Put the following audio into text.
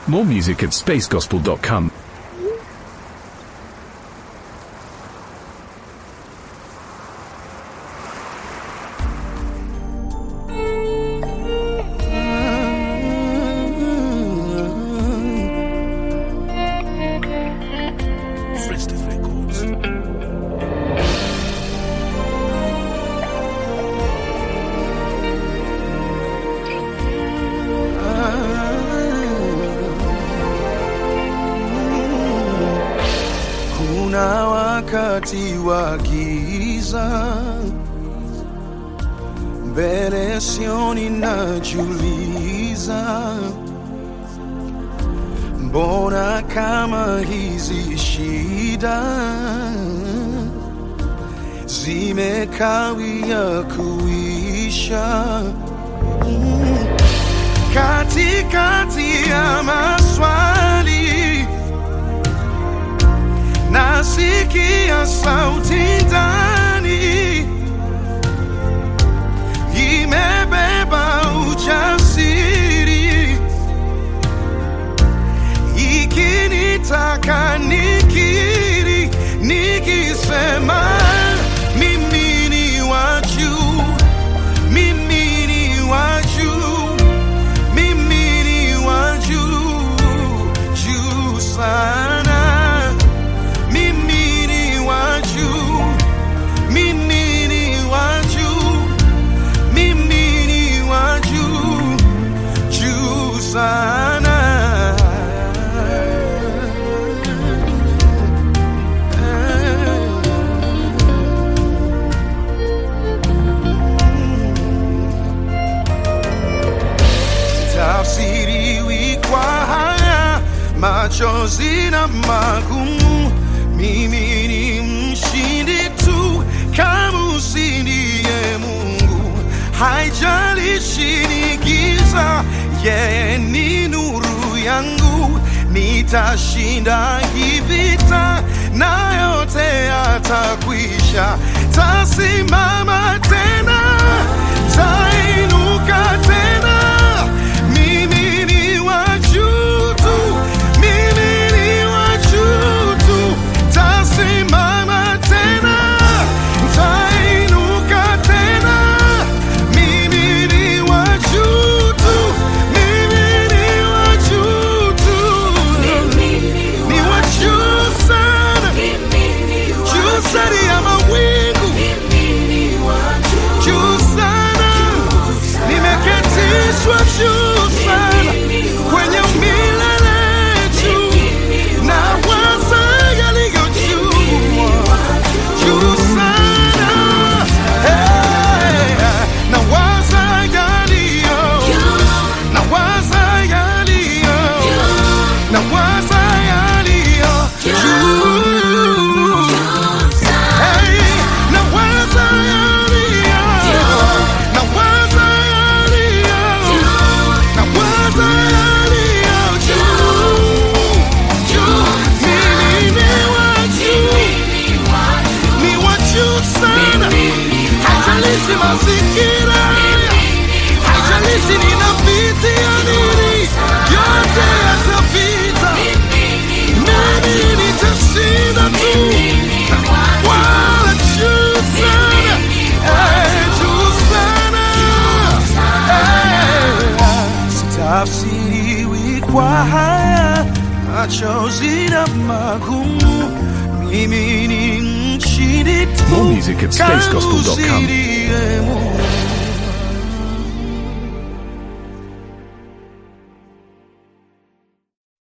More music at spacegospel.com. Festive Records. Kuna wakati wa giza mbele sioni, najiuliza mbona kama hizi shida zimekawia kuisha Mm. katikati ya maswali nasikia sauti ndani imebeba ujasiri ikinitaka nikiri nikisema mimi ni wa juu mimi ni wa juu mimi ni wa juu juu sana mimi ni wa juu mimi ni wa juu mimi ni wa juu juu sana tafsiriwi kwa haya machozi na magumu. Mimi ni mshindi tu kama usindiye Mungu, haijalishi ni giza, yeye ni nuru yangu. Nitashinda hii vita na yote yatakwisha, tasimama tena, tainuka tena. Mimi ni wa juu tu, mimi ni wa juu tu, tasimama tena, tainuka tena. Mimi ni wa juu tu, mimi ni wa juu tu, ni wa juu sana, juu sana ya mawingu, juu sana nimeketishwa juu sana kwenye milele juu na waza yaliyo juu juu sana hey, na waza yaliyo na waza yaliyo na waza yaliyo juu Hey, na waza yaliyo na waza yaliyo na waza yaliyo juu juu mimi ni wa juu ni wa juu sana haijalishi mazingira haijalishi ninapitia nini yote yatapita mimi nitashinda tu wala juu sana eh, juu sana eh, sitafsiriwi kwa haya machozi na magumu mimi ni mshindi tu More music at spacegospel.com. kama usilie Mungu.